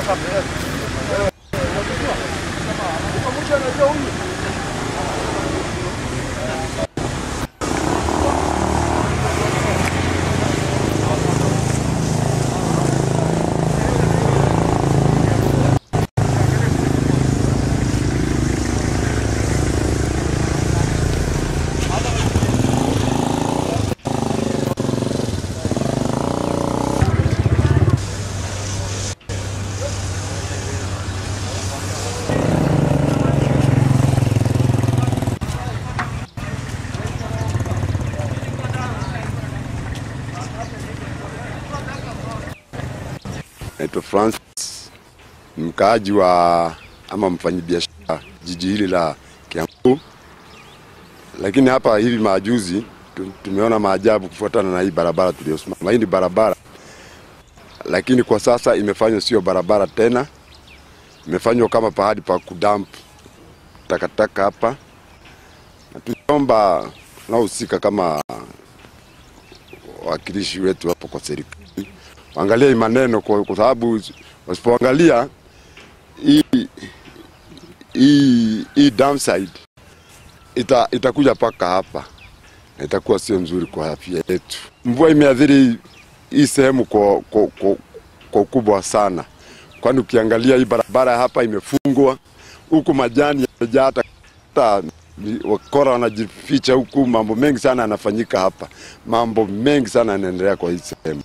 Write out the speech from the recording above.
Naitwa Francis, ni mkaaji wa ama mfanyabiashara jiji hili la Kiambu, lakini hapa hivi majuzi tu- tumeona maajabu kufuatana na hii barabara tuliyosimama. Hii ni barabara, lakini kwa sasa imefanywa sio barabara tena, imefanywa kama pahali pa kudamp takataka hapa, na tunaomba wanaohusika kama wawakilishi wetu hapo kwa serikali waangalie hii maneno kwa, kwa sababu wasipoangalia hii hii hii downside ita, itakuja mpaka hapa na itakuwa sio nzuri kwa afya yetu. Mvua imeathiri hii sehemu kwa, kwa, kwa, kwa ukubwa sana, kwani ukiangalia hii barabara hapa imefungwa, huku majani yamejaa, hata hata wakora wanajificha huku. Mambo mengi sana yanafanyika hapa, mambo mengi sana yanaendelea kwa hii sehemu.